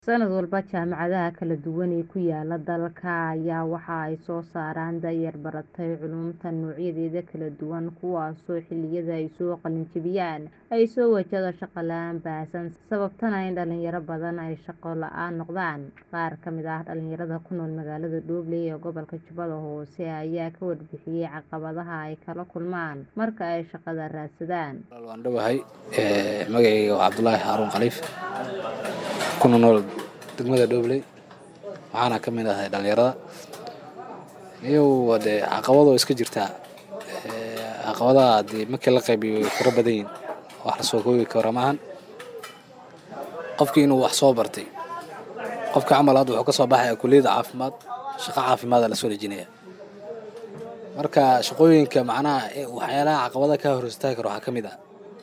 Sanad walba, jaamacadaha kala duwan ee ku yaala dalka ayaa waxa ay soo saaraan da'yar baratay culuumta noocyadeeda kala duwan kuwaasoo xilliyada ay soo qalin jebiyaan ay soo wajahdo shaqo la'aan baahsan sababtana in dhalinyaro badan ay shaqo la'aan noqdaan. Qaar ka mid ah dhalinyarada ku nool magaalada Dhoble ee gobolka Jubbada Hoose ayaa ka warbixiyay caqabadaha ay kala kulmaan marka ay shaqada raadsadaan. Waan dhowahay magacayga waa Cabdulaahi Xaruun Khaliif kuna nool degmada Dhoble waxaana ka mid ahay dhalinyarada iyagu dee caqabado iska jirtaa caqabadaha hadii markii la qaybiyo way fara badan yihiin wax la soo koobi karo maahan qofkii inuu wax soo bartay qofka camal hadda wuxuu ka soo baxaya kulliyadda caafimaad shaqo caafimaad aa la soo dejinaya marka shaqooyinka macnaha waxyaalaha caqabadaha ka hor istaagi karo waxaa ka mid ah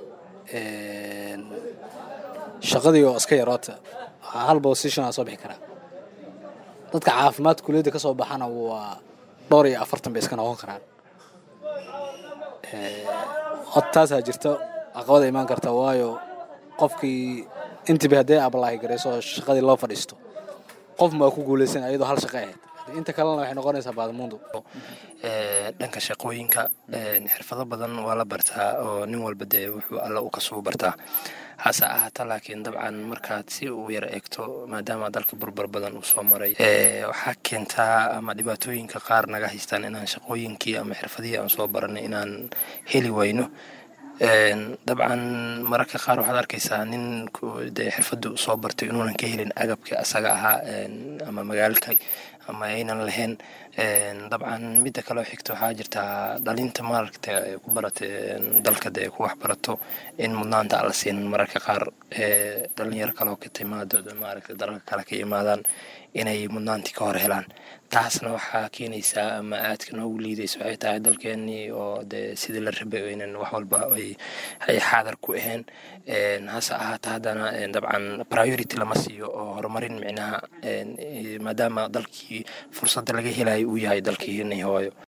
shaqadii oo iska yaroota hal position aa soo bixi karaa dadka caafimaad kulliyadda ka soo baxana waa dhowr iyo afartan bay iska noqon karaan hota taasaa jirta caqabada imaan karta waayo qofkii intiiba haddii apply garayso oo shaqadii loo fadhiisto qof maa ku guuleysan iyadoo hal shaqo ahayd inta kalena waxay noqonaysaa baadmuundo dhanka shaqooyinka xirfado badan waa la bartaa oo nin walba dee wuxuu alla u kasuu bartaa hase ahaata laakiin dabcan markaad si uu yar eegto maadaama dalka burbur badan uu soo maray waxaa keentaa ama dhibaatooyinka qaar naga haystaan inaan shaqooyinkii ama xirfadihii aan soo baranay inaan heli wayno dabcan mararka qaar waxaad arkaysaa nin dee xirfaddu soo bartay inuunan ka helin agabka asaga ahaa ama magaalka ama aynan lahayn dabcan midda kaleo xigta waxaa jirtaa dhalinta maaragta ku barata dalka dee ku wax barato in mudnaanta aan la siinin mararka qaar dhalinyaro kaleo ka timaado maaragta dalalka kale ka imaadaan inay mudnaantii ka hor helaan taasna waxaa keenaysaa ama aadka noogu liidaysa waxay tahay dalkeenii oo dee sidii la rabay aynan wax walba ay xaadar ku ahayn hase ahaata haddana dabcan priority lama siiyo oo horumarin micnaha maadaama dalkii fursadda laga helayo uu yahay dalkii hooyo